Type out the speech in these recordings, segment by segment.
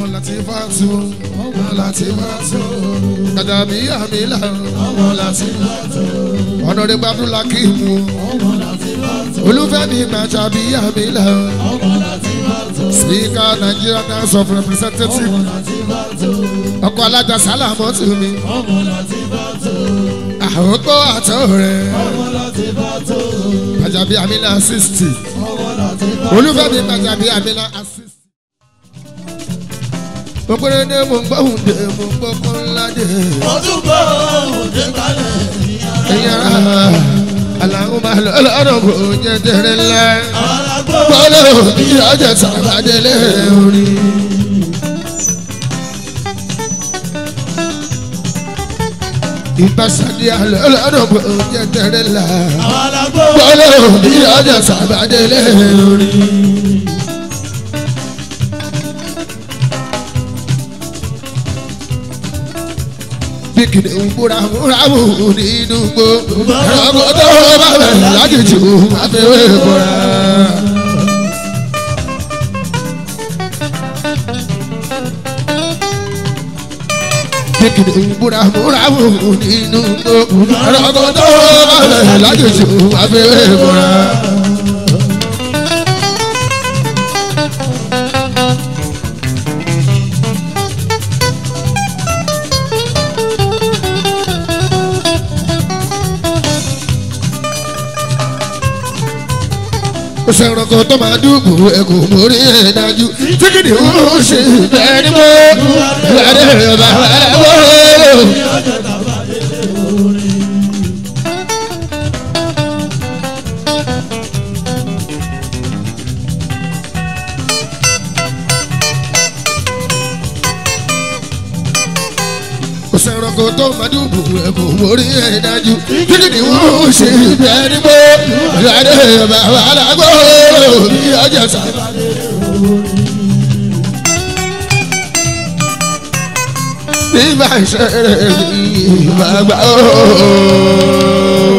láti bá tu ọmọ láti bá tu dàdàbí àmìlà ọmọ láti bá tu ọ̀nàdé gbàdúrà kí mu ọmọ láti bá tu olúfẹ́mi màjàbí àmìlà ọmọ láti bá tu speaker Nigerian House of Representatives ọmọ láti bá tu ọkọ̀ alájà sálámọ́ tù mí ọmọ láti bá tu àhókò àtọ̀ rẹ̀ ọmọ láti bá tu màjàbí àmìlà sixty olúfẹ́mi màjàbí àmìlà sixty gbogbo ní mo ń gbóhùn dé mo ń gbókò ńlá dé. mo tún gbọ́ òde kalẹ̀ ẹ̀yin ara aláwọ̀ máa lọ lọ́rọ̀ kò jẹ́ tẹ̀rẹ̀ ńlá. alágbó bọ́lá bí ọjà sàbàdélé orin. ìbáṣadé àlọ́ lọ́rọ̀ kò jẹ́ tẹ̀rẹ̀ ńlá. alágbó bọ́lá bí ọjà sàbàdélé orin. bíkìlì ń búra múra mú nínú gbó ẹ̀rọ tó bá bẹ̀rẹ̀ láti jù máa fi wé búra. bíkìlì ń búra múra mú nínú gbó ẹ̀rọ tó bá bẹ̀rẹ̀ láti jù máa fi wé búra. sẹ̀rọ̀kọ̀ tó máa dùbò ẹ̀kọ́ mórí ẹ̀ dájú tí kìdí ń ṣe bẹ́ẹ̀ ni mo ìwádìí bàbá wò. sẹ̀rọ̀kọ̀ tó máa dùbò ẹ̀kọ́ mórí ẹ̀ dájú tí kìdí ń ṣe bẹ́ẹ̀ ni mo ìwádìí bàbá wò. bí ọjà sábà. Bíbá ìṣẹ̀rẹ̀ mi bàbá ooo.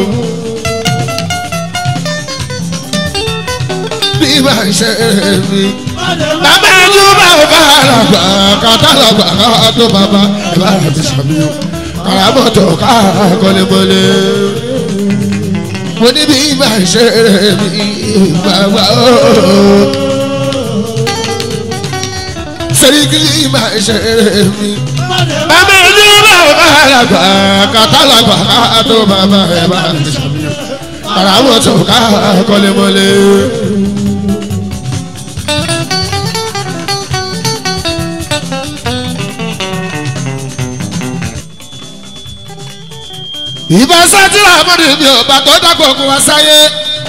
Bíbá ìṣẹ̀rẹ̀ mi. Bàbá ẹjú bá ò bá àràgbà kàtà lọ́gbà ká tó bàbá ìbá àti sàmì o. Kàràmọ́tò ká kọ́lémọ́lé. Mo ní bíbá ìṣẹ̀rẹ̀ mi bàbá ooo. Sẹ́ríkì bíbá ìṣẹ̀rẹ̀ mi bàbá ẹni bá àlàgbà kàtàlàgbà tó bàbá ẹ bá ti sàmìyàn ara wọn tó ká kọ́lémọ́lé. ìbá sátìrà àmọ́dé mi ò bá tó dàgbò kó wá sáyé.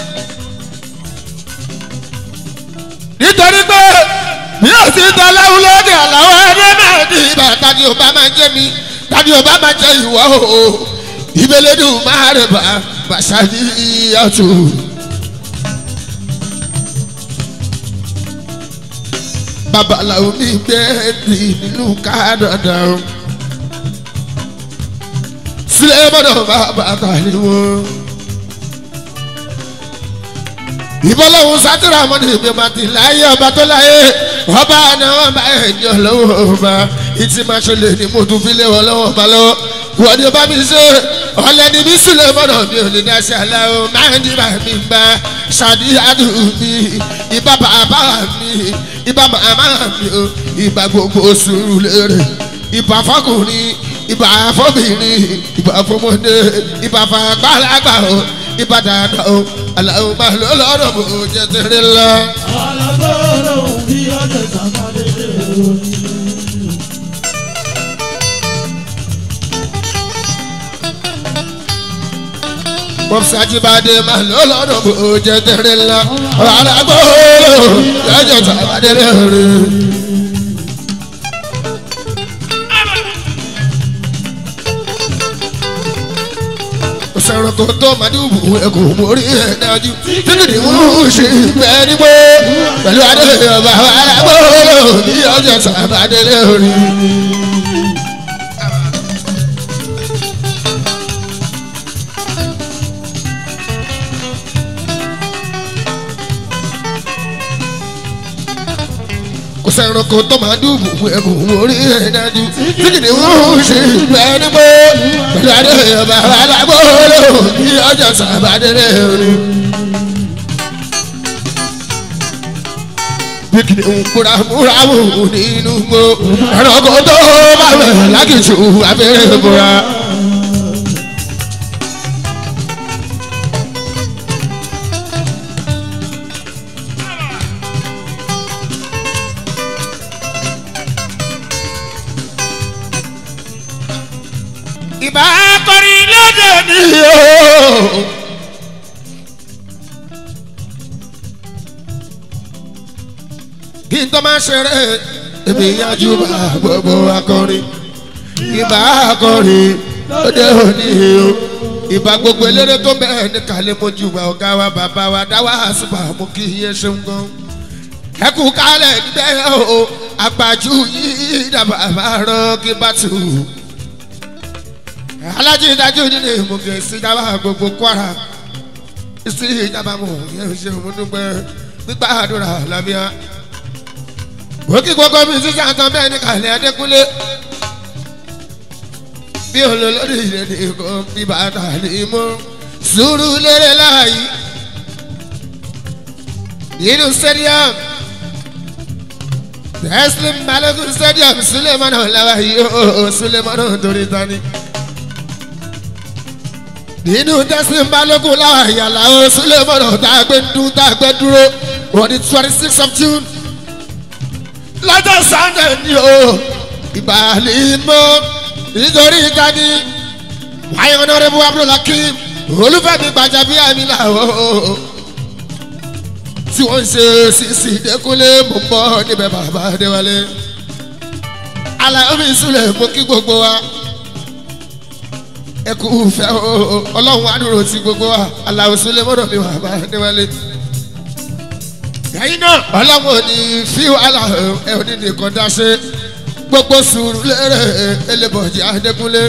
nítorí pé mi ò sí tọ́láwù lóde àláwọ̀ ẹgbẹ́ náà ní ibà tani ò bá máa jẹ́ mi tani ò bá máa jẹ́ ìwọ o ìbélédùn máa rẹ̀ bá bàṣà ní ìyàtò. babaláwo mi gbé ní nínú kádàdà o sílẹ̀ mọ́dọ̀ bá bàtà ni wọ́n ìbọ́lọ́hún sátìrà mọ́ni ìgbìmọ̀tì láyé ọba tó láyé ọba náà wọ́n bá ẹ̀yìn ọlọ́wọ́ ọba ìtì máa ṣẹlẹ̀ ní mo tún fi lé wọn lọ́wọ́ ọba lọ́wọ́ wọ́n ní ọba mi ṣe ọ̀lẹ́ni bí sílẹ̀ mọ́nà mi ò lè dá sí aláwọ̀ máa ń dìbà mi bá ṣàdíyàdù mi ìbá bàbá mi ìbá màmá mi o ìbá gbogbo sùúrù lérè ìbá fọkùnrin ìbá fọbìnrin ìbá fọmọdé ìbá fàgbàlagbà o ìbá dáadáa o aláwọ̀ máa lọ lọ́rọ̀ bò jẹ́ tẹ̀rẹ̀ lọ. alágbó lòun bí ọjọ́ ìsàmọ́lé lórí. Bọ́sàjìbádé máa lọ lọ́rọ̀ bò jẹ́ tẹ̀rẹ̀ lọ. alágbó lọ́jọ́ tàbádé lórí. sọ̀rọ̀ kò tó màdùbù ẹ̀kọ́ mórí ẹ̀ dájú títí ni wọ́n ṣe bẹ́ẹ̀ ní bó pẹ̀lú adé ọba alábò ní ọjọ́ sàbàdé lórí. kò sẹ́ranko tó máa dùbù ẹ̀bùn orí ẹ̀ dájú tí kìnìún ń ṣe ìgbà nígbó pẹ̀lú adé ọba alágbóòlò bí ọjọ́ sàbàdélé orí. bí kìnìún kúra múra mú nínú gbó ẹranko tó bá wẹ̀ lákìtù abẹ́rẹ́ bora. ìbá kọrin lóde ní o. kí n tó máa ṣeré èmi yájú bá gbogbo akọrin ìbá akọrin lóde òní o. ìbá gbogbo eléré tó bẹ̀rẹ̀ ní kálẹ̀ mojú wa ọ̀gá wa bàbá wa dáwà àṣùbà mú kí iye ṣeun gan. ẹ kú kálẹ̀ níbẹ̀ o àpàjù yìí dàbà máa rán kí bá tù ú alájí dájú nínú ìmùgẹ̀ ìsìnjábà gbogbo kwara ìsì ìjàmbá mọ̀ yẹn ṣe òmùdúgbẹ́ gbígbà àdúrà lábíà. òkè gbogbo mi sísá tán bẹ́ẹ̀ ní kàlẹ́ adékúnlé bí olólórí ìrèdè kan bí bàtà ní mú sùúrù lérè láàyè nínú stadium tẹ́sílẹ̀ balógun stadium sulemana làwáyé ó sulemana torí tani nínú tẹ́sán balógun láwọn àyàlá o sílẹ̀ mọ́nà tá a gbé dún tá a gbé dúró wọ́n ní twenty six of june lọ́jọ́ sunday ni o ìbàlẹ̀ mọ́ nítorí ìtàní wáyé ọ̀nàrẹ́bù abdulhakeem olúfẹ́mi gbajàbí àmì làwọn tí wọ́n ń ṣe sísì dẹ́kunlé mọ̀ bọ́ níbẹ̀ bàbá adéwálé aláyọ̀mí sílẹ̀ mú kí gbogbo wa ẹ kú fẹ́ o ọlọ́run àdúró ti gbogbo wa aláwo sílẹ̀ mọ́dọ̀ mi wà bá níwálé. ẹ̀yin náà ọlọ́run ò ní fi wàhálà ẹ ò ní nìkan dá ṣe gbogbo sùúrù lérè elébọ̀jì adékúnlé.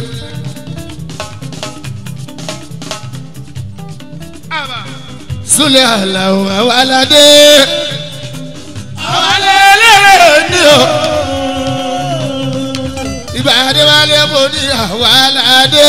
súlẹ̀ àlàó àwọn aládé àwọn alẹ́ ní o ibà adéwálé mo ní àwọn aládé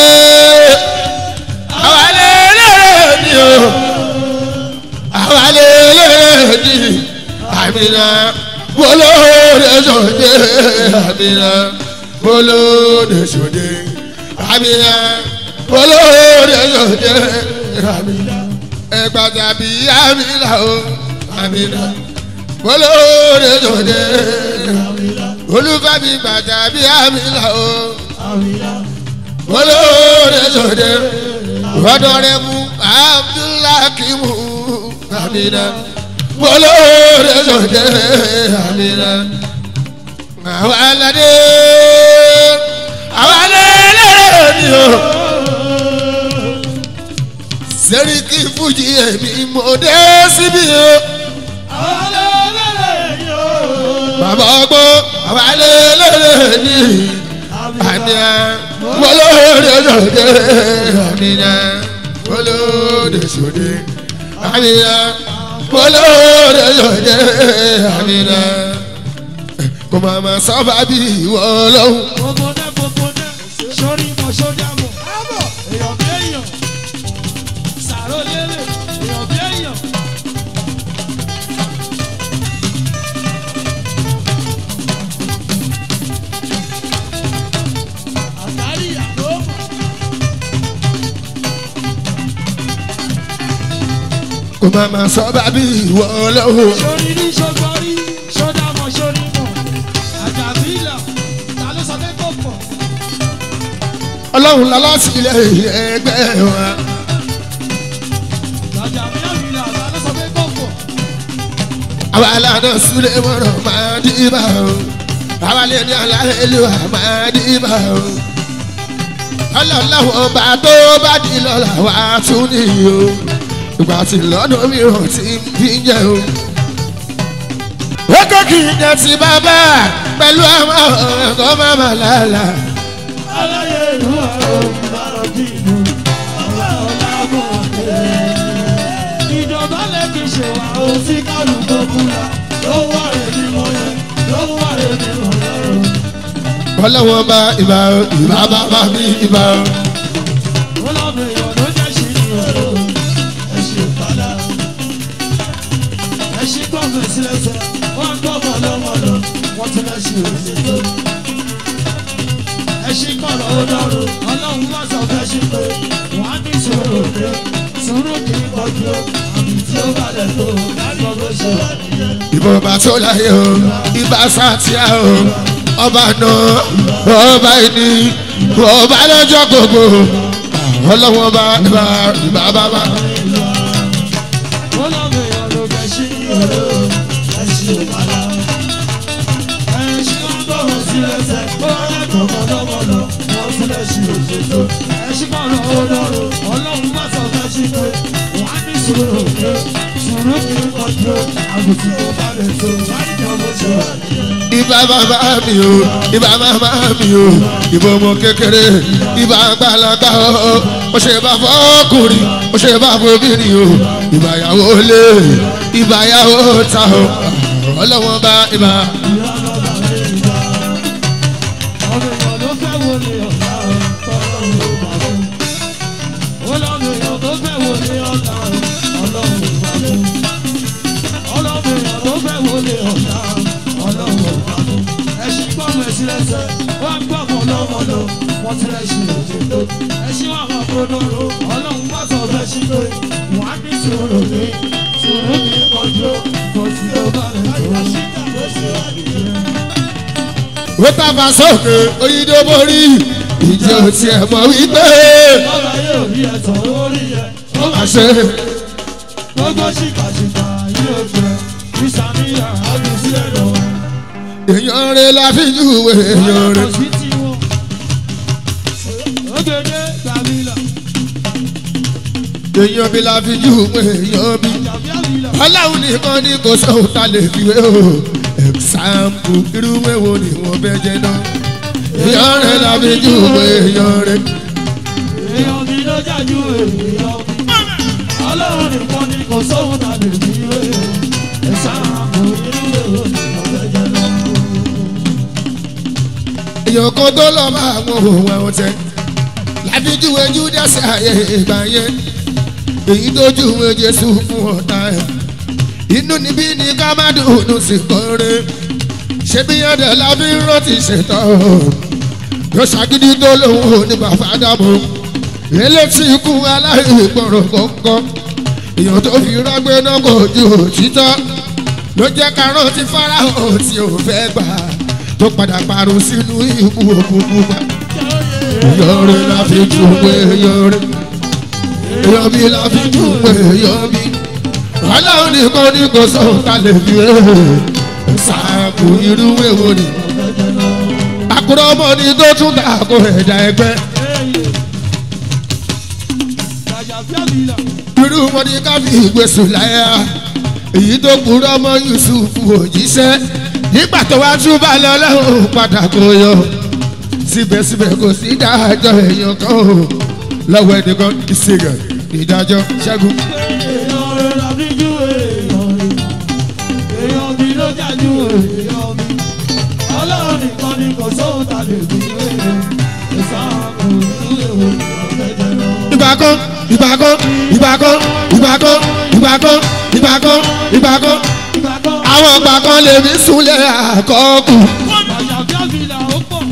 àwọn alẹ́ ní o àwọn alẹ́ ní àmìnà bolóde sòdè àmìnà bolóde sòdè àmìnà bolóde sòdè àmìnà ẹgbàdà bí àmìnà o àmìnà bolóde sòdè olùfàbí gbàdà bí àmìnà o bolóde sòdè rọdọrẹmú abdulhakimu àmìnà bolóde sòdè àmìnà àwọn aládé àwọn alẹ́ ni o sẹ́ríkì fújì ẹ̀mí mo dé síbi o. bàbá ọgbọ́ àwọn alẹ́ ni àníyá bolóde sòdè àníyá bolóde sòdè àníyá bolóde sòdè àníyá kò máa ma sábà bí ìwọ lọ́hùn. gbogbo dẹ gbogbo dẹ sórí mọ sódà mọ èèyàn bí èèyàn sàrò lérè èèyàn bí èèyàn. àtàrí ìyàwó mọ̀ kò máa ma sábà bí ìwọ lọ́hùn. sórí ní sọgbọ́rí sódà mọ sórí mọ àjàbílà ta ló sọ pé kò pọ̀ ọlọ́run lálásìlẹ̀ ẹgbẹ́ wa. àjàbílà ta ló sọ pé kò pọ̀ àwa aládùn sílẹ̀ mọ́rọ̀ máa dìbà o. àwa lè ní aláìlúwà máa dìbà o. ọlọ́láwọ̀ ọba tó bá di lọ́la wá tún nìyí o. ìgbà tí lọ́dún mìíràn ti ń bí jẹ́ o. ó kọ́ kí n jẹ́ ti bàbá pẹ̀lú àwọn ọ̀rẹ́ tó má má lálà. aláyé ìlú àrùn bàrọ̀ dìbò ọba ọ̀làgùn ọ̀tẹ̀. ìjọba lẹ́kì ṣe wà ó sí kálukú kúra lọ́wọ́ rẹ̀ ni mo yẹ lọ́wọ́ ọlọ́wọ́n bá ìbá ìbá bàbá mi ìbá ẹṣin kọ̀ọ̀lọ́ ọlọ́run ọlọ́run wá sọ fẹ́ ṣe pé wọ́n á ní sùúrù pé sùúrù kì í kọjú àmì tí ó bá lẹ̀ tó lọ́gbọ́n bó ṣe wà nìyẹn. ìbọn bá tó láyé o ìbá sátìá o ọba náà ọba ẹni ọba lọ́jọ́ gbogbo ọlọ́wọ́n bá ìbá ìbá bàbá. Ọlọ́run èèyàn ló fẹ́ ṣe ní òru ẹṣin ìpàdà. ẹṣin ń bọ̀wọ̀ sí ẹsẹ̀ ó lẹ́kọ̀ọ́ mọ́lọ́mọ́lọ́ wọ́n tún lè ṣe òṣèlú. ẹṣin kan lọ ọlọ́run ọlọ́run má sọ fẹ́ ṣe pé wọ́n á ní sùúrù pé sùúrù kì í kọjú àgùntì tó bá lè tó láì jọ bó ṣe wà nìyẹn. ìbá bàbá mi o ìbá màmá mi o ìbò ọmọ kékeré ìbá àgbàlagbà o mo ṣe bá fọkùnrin mo ṣe bá fobìnrin o ìbá yàwó lé ìbá yàwó ta o ọlọ́wọ́n bá ìbá. ọmọ èèyàn ló fẹ́ wo ni ọ̀la ọlọ́run ló bá fún. ọlọ́run èèyàn tó fẹ́ wo ni ọ̀la ọlọ́run ló bá fún. ọlọ́run èèyàn tó fẹ́ wo ni ọ̀la ọlọ́run ló bá fún. ẹṣin gbọ́mọ ẹṣin lẹ́sẹ̀ wọ́n ń gbọ́mọ lọ́mọdọ̀ wọ́n ti lẹ́ṣin òṣèlú. ẹṣin wà wọ́n kúròdòrò ọlọ́run bá sọ fẹ́ ṣí pé wọ́n á ní sùúrù ní sùúrù ní kọjú kò sí ó bá lè tó bó ṣe wà nìyẹn. ó tàbá sókè oyinbo borí ìjọ tiẹ̀ mọ̀ wípé Ọba yóò rí ẹ̀tọ́ orí ẹ̀. Ó máa àṣẹ gbogbo ṣìkàṣìkà yóò jẹ. Ìsàmìyà àbí sílẹ̀ lọ. èèyàn rẹ̀ la fi júwe èèyàn Ọlọ́run rẹ̀. sí ti wọn. Ogede Gàmílà, èèyàn bí la fi júwe èèyàn bí. Àjàbí Àmìlà, ọlọ́run nìkan ní kò sóhun ta lè fi wé o ẹ̀sáǹpù irú èwo ni wọ́n fẹ́ jẹ náà. èèyàn rẹ̀ la fi júwe èèyàn rẹ̀. èèyàn mi ló jájú èèyàn mi. Ọlọ́run nìkan ni kò sóhun ta lè fi wé. Ẹ̀sán àpò irú èrò ni ọ̀fẹ́ jẹ lọ. èèyàn kan tó lọ bá àwọn òun àwọn tẹ láfi júwe júdásì ààyè ìgbà yẹn èyí tó júwe jésù fún ọ̀tá ẹ̀ inú níbí ni ká má dùnú sí kọ́rẹ́ ṣebí ẹ̀dẹ̀ la fi ń rántí ṣètò yóò ṣàgídí tó lóun ò ní bàbá dàbò elétí ikú aláìgbọràn kọ̀ọ̀kan èèyàn tó fi rágbé náà kò ju òtítọ́ ló jẹ́ ká rántí fáráhàn tí ò fẹ́ gbà tó padà parun sínú ikú òkùnkùn pa èèyàn la fi júwe èèyàn rẹ̀ èèyàn bí la fi júwe èèyàn bí ọlọ́run nìkan ní kò sóhun ta lè fi rè é ṣàkó irú èwo ni àkùrọ̀ ọmọ ni tó tún ta kó ẹ̀dá ẹgbẹ́ Àjàbí Àmìlà, irú wọn ni ká fi ìgbésùn láyà èyí tó kúrò ọmọ yusuf òjíṣẹ́ nígbà tó wá tún bá lọ lọ́hùn padà kó yọ síbẹ̀síbẹ̀ kò sí ìdájọ́ èèyàn kan o lọ́wọ́ ẹnìkan ìṣègùn ìdájọ́ ṣẹ́gun. èèyàn rẹ̀ la fi jú èèyàn rẹ̀. èèyàn mi ló jájú èèyàn mi. Ọlọ́run nìkan ni kò sóhun ta lè fi wé. Ẹ̀sán àpò irú èrò ni ọ̀fẹ́ jẹ lọ. ìgbà kan ìgbà kan ìgbà kan ìgbà kan ìgbà kan ìgbà kan ìgbà kan Ìgbà kan àwọn ìgbà kan lè fi súnlẹ̀ àkọ́kù. Àjàbí Àmìlà ó pọ̀.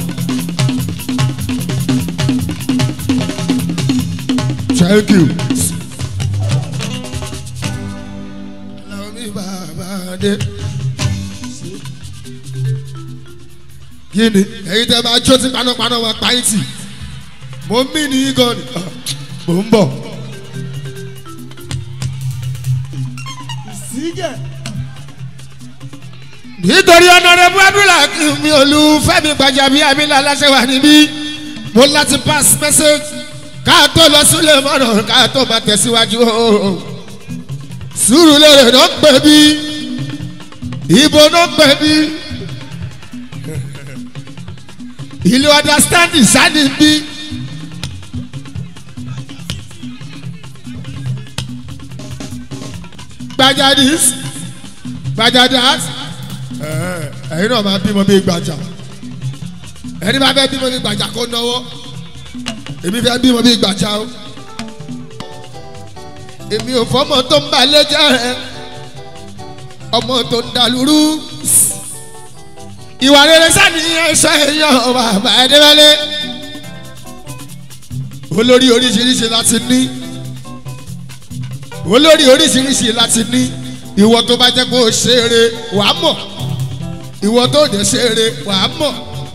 thank you. Làwọn mi bàbá dé. kí ni ẹ̀yin tẹ́ bá jó tí panápaná wa pa yín tì mo mí ní gan ni Ah, mo ń bọ̀. Sígẹ̀. nítorí ọ̀nàrẹ́bù abdullah mi olùfẹ́mi gbajàbí abilà aláṣẹ wà níbí mo láti pass message ká tó lọ sílẹ̀ mọ́nà ká tó máa tẹ̀síwájú o sùúrù lèrè náà pè bí ìbò náà pè bí ìlú understanding sani bí. gbajadis gbajadas. Uh, ẹ̀yin náà máa bímọ bíi gbàjà ẹni bá fẹ́ bímọ bíi gbàjà kó náwó èmi fẹ́ bímọ bíi gbàjà o èmi ò fọmọ tó ń bá lẹ́jẹ̀ rẹ ọmọ tó ń dalúrú ìwà rere sani ẹsẹ èèyàn bàbá ẹdẹbẹlẹ olórí oríṣiríṣi láti ní olórí oríṣiríṣi láti ní ìwọ tó bá jẹ́ kó o ṣeré wàá mọ̀ ìwọ tó jẹ́ ṣeré wàá mọ̀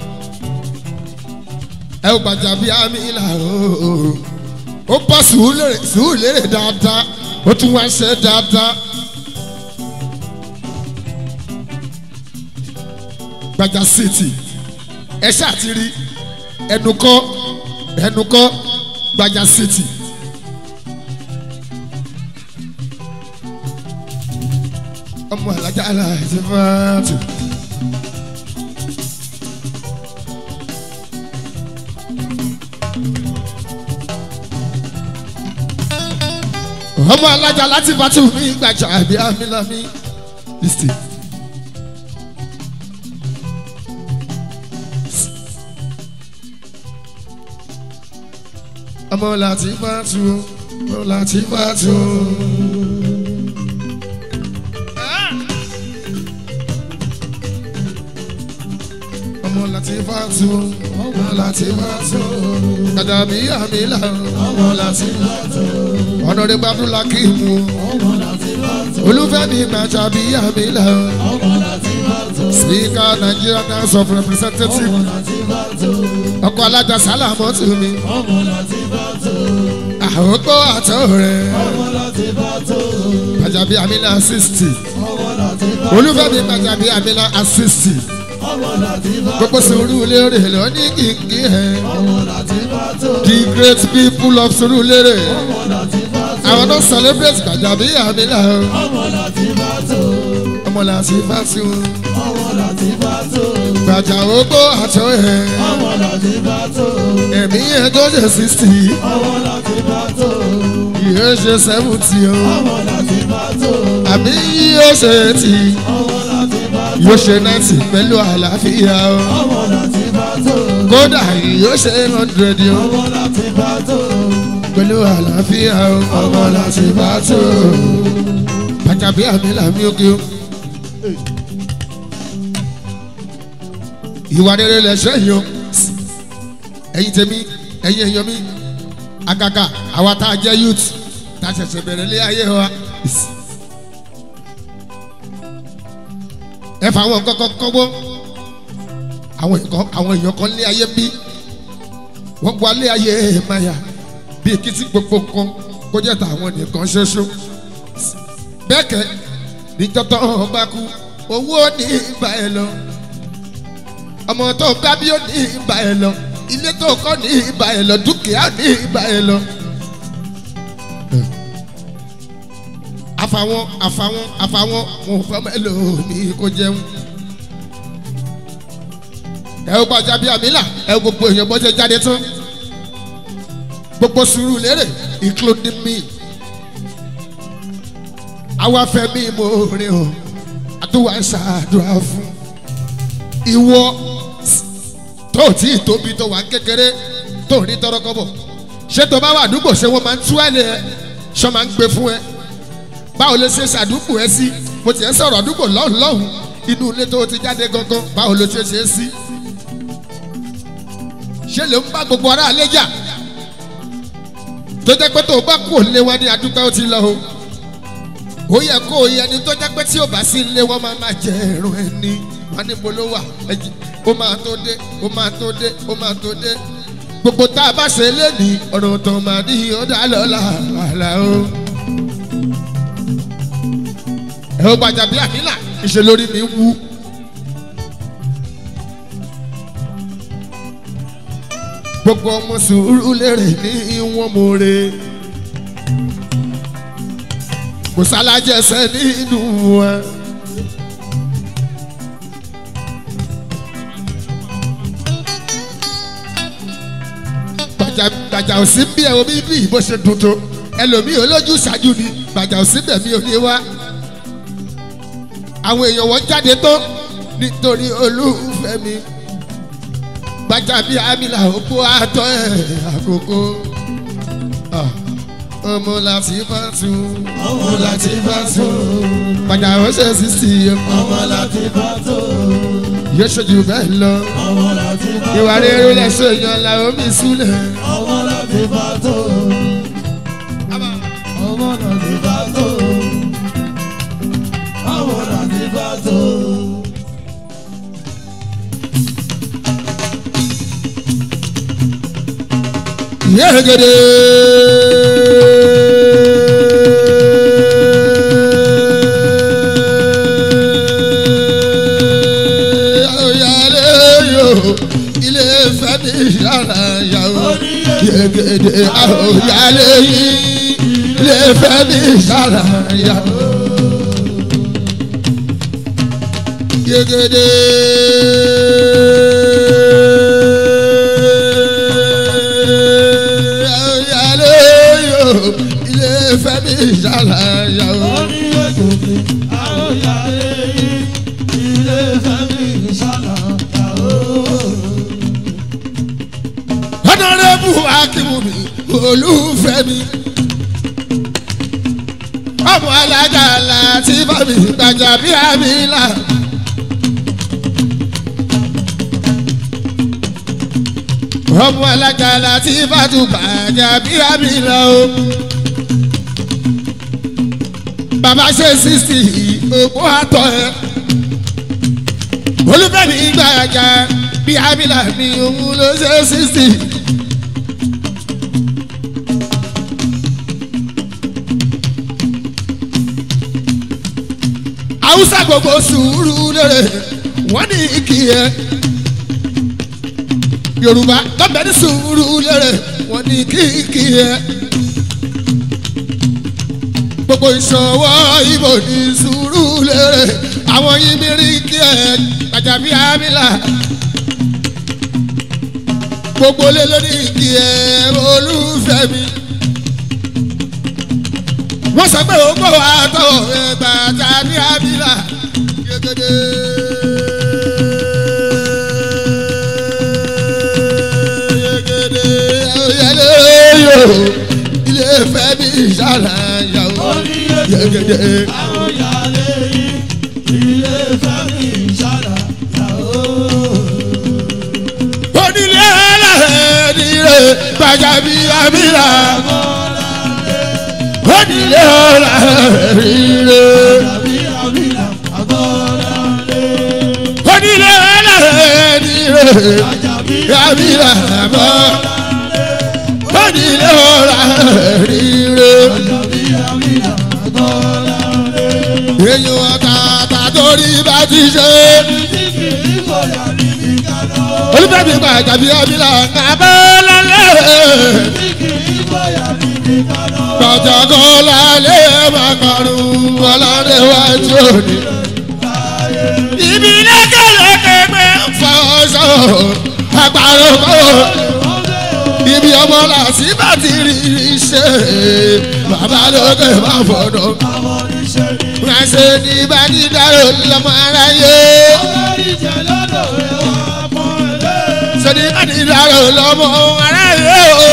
ẹ ò gbàjà bí àmì ìlà ooo ó bọ́ sùúrù lérè dáadáa ó tún wá ṣe dáadáa. gbajà city ẹ ṣáàtì rí ẹnu kọ́ ẹnu kọ́ gbajà city. ọmọ alájà aláìsí fáàtì. ọmọ alájà láti fàtí mi gbàjà àbí amílámí listen. ọmọ láti fàtú ọmọ láti fàtú. ọmọ láti fàtú ọmọ láti fàtú. kàdàbí àmìlà ọmọ láti fàtú. ọ̀nàdé gbàdúrà kí mu. olúfẹ́mi gbàjàbí àmìlà. speaker Nigerian House of Representatives. ọkọ alájà sálàmọ́ tù mí. àhókò àtọ̀ rẹ̀. gbàjàbí àmìlà sixty. olúfẹ́mi gbàjàbí àmìlà sixty gbogbo Surulere ló ní kìkì ẹ̀. the great people of Surulere. àwọn tó celebrate Gbajabi Amila. ọmọ láti bá sí o. gbàjà ogbó àtọ ẹ̀. ẹ̀mí ẹ̀ tó ṣe sixty. yóò ṣe seventy o. àbí yóò ṣe eighty yóò ṣe náìtì pẹ̀lú àlàáfíà o. kódà yóò ṣe hundred o. pẹ̀lú àlàáfíà o. ọmọ láti bá tó. Gbajabi Amila mi òkè o. ìwà rere lẹ̀ṣẹ̀ yìí o. ẹ̀yin tèmi ẹ̀yin èèyàn mi àgàgà àwa tá a jẹ́ youth tá a ṣẹ̀ṣẹ̀ bẹ̀rẹ̀ lé ayé wa. ẹ fà àwọn nǹkan kan kọ́gbọ́ àwọn nǹkan àwọn èèyàn kan lé ayé bí wọ́n gba lé ayé maya bíi kí tí gbogbo kan kó jẹ́ tàwọn nìkan ṣoṣo bẹ́ẹ̀ kẹ́ níjọ́tọ̀ ọba kú owó ní ìgbà ẹ lọ ọmọ tó ń gbá bí ó ní ìgbà ẹ lọ ilé tó kọ́ ní ìgbà ẹ lọ dúkìá ní ìgbà ẹ lọ. àfàwọn àfàwọn àfàwọn mo fẹ́ mẹ́lòmí kó jẹun. ẹ ó Gbajabi Amila ẹ gbogbo èèyàn bọ́ ṣe jáde tán gbogbo Surulere including me. àwa fẹ́ mi mo rìn o àtúwà ń ṣàdúrà fún ìwọ tó tí ì tóbi tó wà kékeré tó ní tọrọkọ́bọ̀ ṣé tó bá wà àdúgbò ṣé wọ́n máa ń tú ẹ̀ lé ẹ ṣọ́ máa ń gbé fún ẹ báwo lè ṣe ṣàdúgbò ẹ sí mo ti ẹ sọ̀rọ̀ àdúgbò lọ́hùn lọ́hùn inú ilé tó ti jáde gangan báwo ló ṣe ṣe é sí. ṣé lè ń bá gbogbo ará alẹ́ jà tó jẹ́ pé tó o bá kú òlé wọn ní adúpẹ́ ó ti lọ o. ó yẹ kó o yẹ ni tó jẹ́ pé tí o bá sí ilé wọn máa máa jẹ ẹ̀rùn ẹni wọn ní mo ló wà ẹjì ó máa tó dé ó máa tó dé ó máa tó dé gbogbo tá a bá ṣe lénìí ọ̀rọ̀ tó máa ní ó dá lọ́la àlà o ẹ ó Gbajabi Amila ìṣe lórí mi wú. gbogbo ọmọ Surulere ní wọn mọ̀ọ́rẹ́ kò sálájẹsẹ nínú wọn. Gbajà ò sí bí ẹ omi bí bó ṣe dùn tó ẹlòmíì olójú ṣáájú ni Gbajà ò sí bẹ̀ mí ò ní wá àwọn èèyàn wọn jáde tó nítorí olúfẹ́ mi gbàjábí amílà òpó àtọ́ ẹ̀ àkókò Ah, ọmọ láti bá tún ọmọ láti bá tó padà ó ṣe sísì ọmọ láti bá tó yóò ṣojú bẹ́ẹ̀ lọ ọmọ láti bá tó ìwà rere lẹ́sọ̀ èèyàn làwọn mi súlẹ̀. ọmọ láti bá tó ọmọ láti bá tó ọmọ láti bá tó. yẹ́gẹ́dẹ́. Oyale yo, ilé Ifẹ̀ mi yàrá yàwó. Yẹ́gẹ́dẹ́ oyale yìí, ilé Ifẹ̀ mi yàrá yàwó. Yẹ́gẹ́dẹ́ oyale yo, ilé Ifẹ̀ mi yàrá yàwó. ọ̀nàrẹ́bù akínwùmí olùfẹ́ mi. ọmọ alága láti bá mi gbàjà bí àmì là. ọmọ alága láti bá tún gbàjà bí àmì là o. bàbá ṣe sixty òpó àtọ̀ ẹ̀ olùfẹ́ mi gbàjà bí àmì là ni òun ló ṣe sixty. haúsá gbogbo sùúrù lérè wọ́n ní kí ẹ yorùbá tọ́bẹ̀ ní sùúrù lérè wọ́n ní kí kí ẹ gbogbo ìṣòwò ìbò ní sùúrù lérè àwọn yìí mi rí kí ẹ gbàjàbí àmìlà gbogbo lé lórí kí ẹ olùfẹ́ mi wọ́n sọ pé òun bọ̀ wá tọ̀ ẹgbà tàbí àbílà yegede. yegede oyele yo ilé fẹ́ mi ṣàlàyé o yegede. onílé ẹlẹ́rìí nílé gbàjábí àbílà onílé ọlọ́rìnrè onílé ọlọ́rìnrè yàbílà mọ́ onílé ọlọ́rìnrè èyàn ọ̀tàtà torí bá ti ṣe olùfẹ́mi gbàjábí àbílà kábọ́ lálẹ́ gbàjàgọ́ lálẹ́ màkàrún ọlọ́dẹ wájú òní. ibi lẹ́kẹ̀lẹ́kẹ̀ gbé fọ́ṣọ́ àgbàrò kọ́ ibi ọmọ làásì bá ti rí iṣẹ́ bàbá lókè má fọ̀dọ̀. ránṣẹ́ ní bá ní dárò lọ́mọ aráyé. sọ́ni bá ní dárò lọ́mọ aráyé o.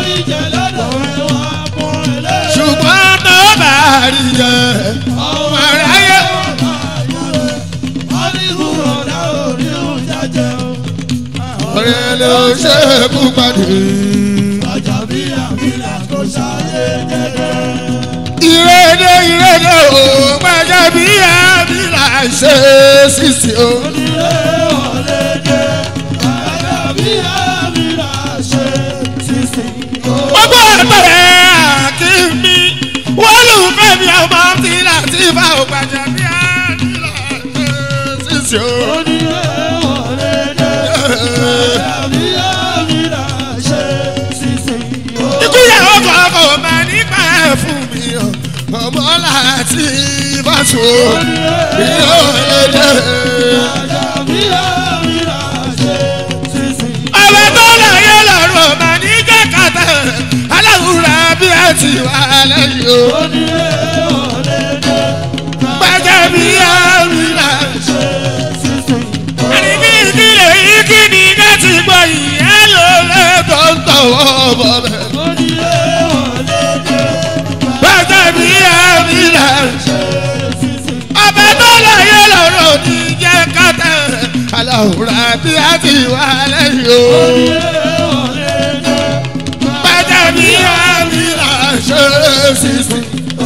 ṣùgbọ́n tó bá rí jẹ ọmọ aráyé. ọ̀rẹ́ ló ṣe é kú padì. ìrèdè ìrèdè o gbàjà bí àbí là ṣe sísè o. gbogbo ẹgbẹ̀rẹ̀ àkínní wọ́n lù fẹ́ mi ọmọ tí láti bá o gbàjà bí àbí là ṣe sísè o. ikú yẹ ọkọ̀ ọkọ̀ máa nípa ẹ̀ fún mi o ọmọ láti bá so yóò lédè. ọ̀rẹ́ tó láyé lọ́rùn máa ní kẹ́kàtà aláwùrà bí ẹ ti wà lẹ́yìn o. gbàjà bí àmì là àwòrán àti àti ìwà lẹ́yìn o. bàjẹ́ ní àmì àṣẹ sísè.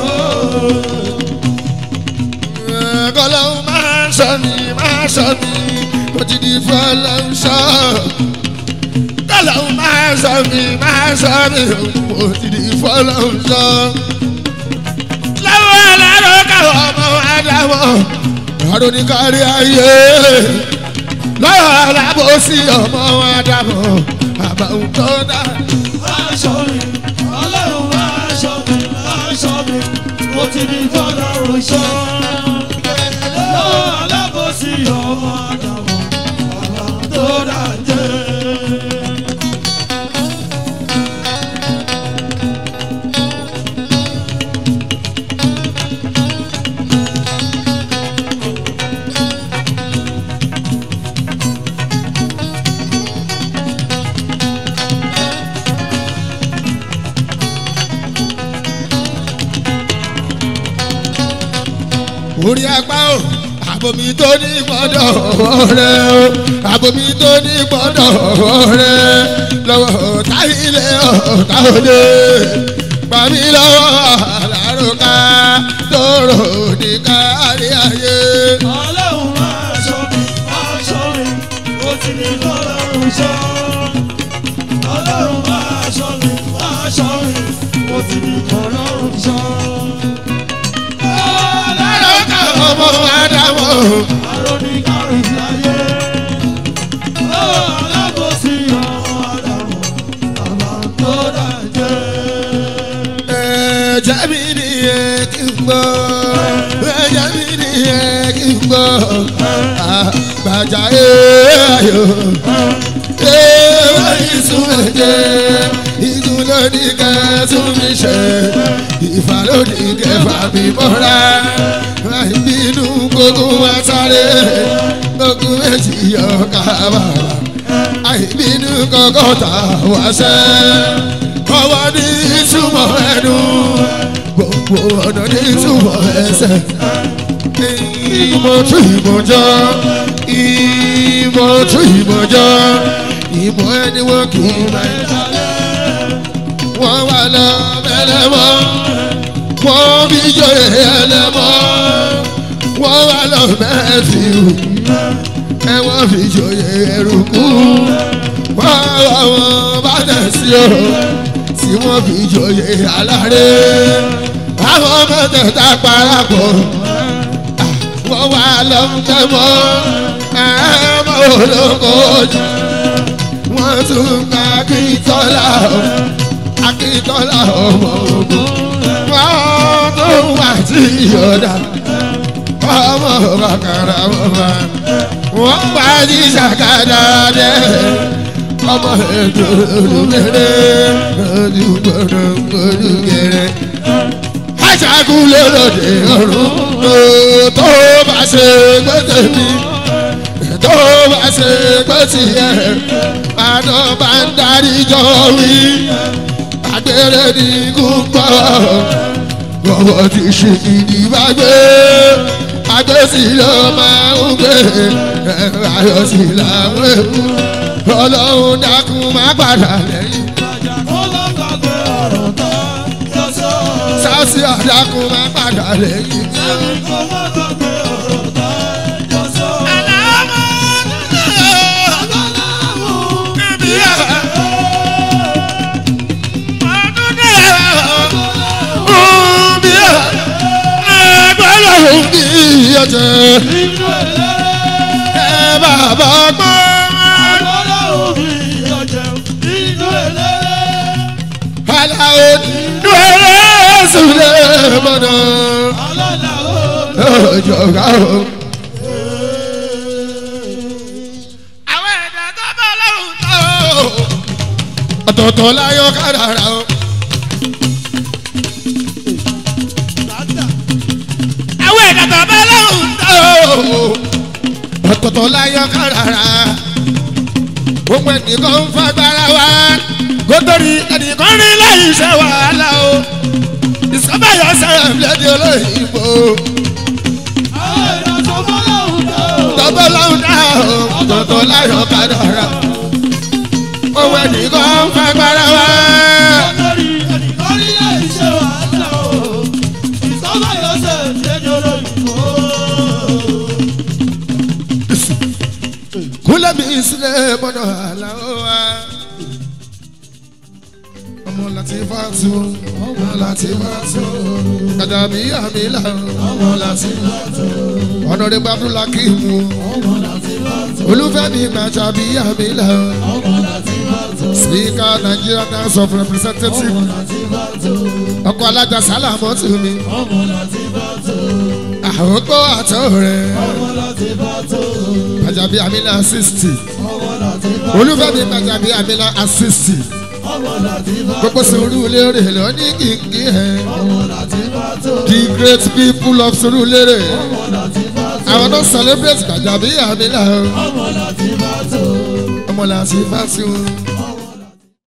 kọ́lọ́hún máa ń sọ mi máa ń sọ mi mo ti di fọlọ́hún sọ. kọ́lọ́hún máa ń sọ mi máa ń sọ mi mo ti di fọlọ́hún sọ. lọ́wọ́ aláró káwọn ọmọ wa dáwọ́ àrò ní kárí ayé lọ́wọ́ alábòsí ọmọ wa dáwọ́ àbàwùn tó dá. Aṣọ mi, ọlọ́run aṣọ mi, aṣọ mi, mo ti di fọlọ́run ṣọ́. Lọ́wọ́ alábòsí ọmọ àdàmọ̀, bàbá tó dájẹ́. orí apá o àbomi tó ní gbọ́dọ̀ rẹ o àbomi tó ní gbọ́dọ̀ rẹ lọ́wọ́ ọ̀tá ilé ọ̀tá òde pàmí lọ́wọ́ àlàrúkà tóró ní kárí ayé. Ọlọ́run aṣọ mi, aṣọ mi, mo ti di fọlọ́run ṣọ́. Ọlọ́run aṣọ mi, aṣọ mi, mo ti di fọlọ́run ṣọ́. àlàrúkà ọmọ àdàmọ̀ Aróníkàrí láyé. Ó alábòsí ọmọ Ádámù, bàbá tó dájẹ́. ẹ̀jẹ̀ mi nìyẹn kí n gbọ́ ẹ̀jẹ̀ mi nìyẹn kí n gbọ́ àgbàjà ayọ̀ ẹ̀wọ̀n ìsún ẹ̀jẹ̀ ìgún lónìí kẹ́sùn mi ṣe ìfà lónìí kẹfà mi mọ́ra ìbínú gbogbo wa sáré gbogbo méjì yọ kábàrà àìbínú kọ́kọ́ta wá sẹ́ ọwọ́ ní ìtumọ̀ ẹnu gbogbo ọ̀nà ní ìtumọ̀ ẹsẹ̀ ìmọ̀ tún ìmọ̀ jọ ìmọ̀ tún ìmọ̀ jọ ìmọ̀ ẹni wọn kì í máa ń wọ́n wà lọ mẹ́lẹ́mọ́ wọ́n bí jọyè ẹlẹ́mọ́ wọ́n wà lọ mẹ́fìrù ẹ̀wọ̀n fi jọyè ẹrùkú wọ́n wà wọ́n bá tẹ̀ sí o tí wọ́n fi jọyè aláré àwọn mẹ́tẹ̀ẹ̀ta parapọ̀ wọ́n wà lọ mẹ́mọ́ ẹ̀mọ́ olókojú wọ́n tún ká kí tọ́lá akíntọ́lá ọmọ ogun wọ́n tó wà tí yọ̀dá ọmọ bàkàrà bàbá wọ́n pa ní sàkádà dẹ́ ọmọ ètò olùgbèrè olùgbòrò olùgbèrè ajagun lólòdì ọ̀run tó bá ṣe gbẹ́tẹ̀ mi tó bá ṣe gbẹ́tì ẹ̀ àná bá ń darí jọ wí agbèrè ní kúkọ́ gbọ́wọ́ ti ṣe ìdìbàgbé agbésí ló máa ń gbé ayọ̀ sí làwọn èkú ọlọ́run dákun má padà lẹ́yìn Ìbàjá kó ló gbàgbé ọ̀rọ̀ tán, yóò sọ. sáàsì àdákun má padà lẹ́yìn. Ẹ̀rí kó má gbàgbé ọ̀rọ̀ tán, yóò sọ. Inú ẹlẹ́rẹ́, Bàbá gbọ́. ọlọ́run mi ọ̀jẹ̀, inú ẹlẹ́rẹ́. Aláwo dúró sílẹ̀ mọ́nà. Ọjọ́gá o. Àwọn ẹ̀dá tó bá lọ́hùn tó. Ọ̀tọ̀ọ̀tọ̀ láyọ̀ kádàrá o. Àwọn ẹ̀dá tó bá lọ́hùn tó. Ọ̀tọ̀ọ̀tọ̀ láyọ̀ kádàrá. Gbogbo ẹnìkan ń fagbára wá. Gótóri ẹnìkan rí láì ṣe wàhálà o. Ìsọ́bàyọ̀ sẹ́yìn lẹ́dí olóyìnbó. bọ́ lọ́hùn náà tọ̀tọ̀ láyọ̀ kádàrá owó ẹnìkan fẹ́ gbára wá. lórí ẹnìkan rí àìṣe wàhálà o ìsọ́mọ yóò ṣe ṣẹ́jọ́ lóyìnbó. kúlẹ̀ mi sílẹ̀ mọ́nà àlàó wa. ọmọ láti bá tó ọmọ láti bá tó kàdàbí àmì là ọmọ láti bá tó ọ̀nà rẹ̀ gbàdúrà kí n mú olùfẹ́mi gbàjàbí àmì là speaker Nigeria House of Representatives ọkọ̀ alájà sálàmọ́ tù mí àwòkọ́ àtọ̀ rẹ̀ gbàjàbí àmì là sixty olùfẹ́mi gbàjàbí àmì là sixty gbogbo Surulere ló ní kìkì ẹ̀ the great people of Surulere àwọn tó celebrate gbàjàbí àmì là ọmọ làtí fásitì wọn.